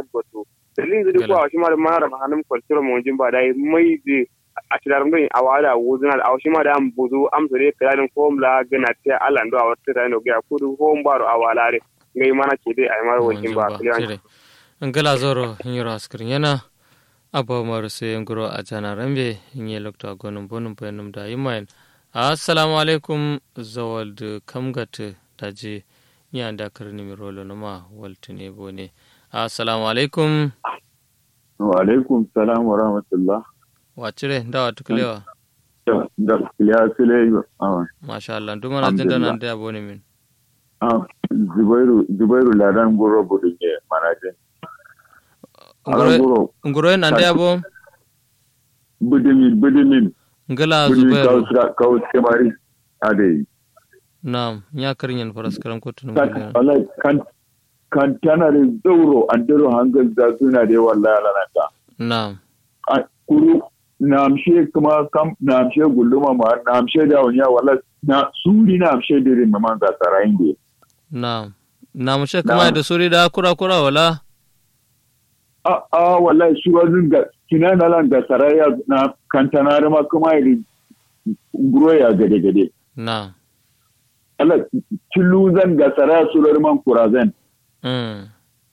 tabbatu dalilin da ko a shi ma da mara mahanum kwaltura mu jin ba dai mai di a tilar mun a wada wuzuna da shi ma da am buzu am sore kiradin ko mla gana ta Allah ndo a wata da no ga kudu ko mbaro a walare ngai mana ke dai ai mara wakin ba Jire. ngala zoro hinyoro askrin yana abo maru se ngoro a jana rambe hinye lokto a gonum bonum penum da yimayen assalamu alaikum zawald kamgat daji nya da karni mi rolo numa waltune bone assalamu alaikum wa alaikum salam wa rahmatullah wacire da wata kulewa da kiliya sile ah masha Allah duma na jinda nan da bone min ah zubairu zubairu ladan goro budin ne manajin ngoro goro ngoro nan da bo budimin budimin ngala budimin zubairu kausra kaus kemari ade na'am nya karinyan faras karam kotun kan ngala wallahi kan kan tana da zauro an daro hangal da suna da wallahi lalata na'am a kuru na amshe kuma kam na amshe gulluma ma na amshe da wani wala na suri na amshe dirin ma man ga sarayin de na'am na mu she kuma da suri da kura kura wala a a wallahi su wazin ga kina na lan ga saraya na kantana ma kuma iri groya gade gade na'am Allah zan ga saraya surar man kurazan mm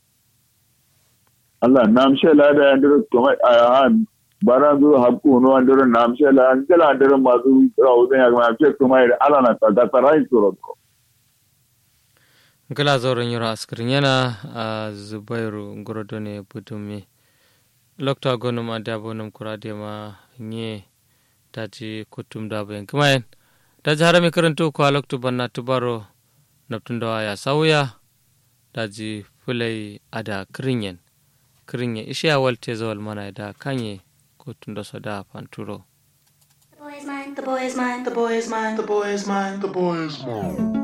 Allah na amshe la da yandir kuma a bara zo hakku no andiro na amshe la angala andiro masu rawudan ya ma amshe kuma iri ala na ta ga sarayin surar ko gala zauren yura askirin yana a zubairu ngorodo ne budumi lokta gonum ada bonum kurade ma nye taji kutum da bayan kumayen taji harami karanto ko loktu banna tubaro naptun da ya sauya taji fulai ada kirinyen kirinyen ishiya walte zawal mana da kanye kotun da soda fanturo The boy is mine, the boy is mine, the boy is mine, the boy is mine, the boy is mine.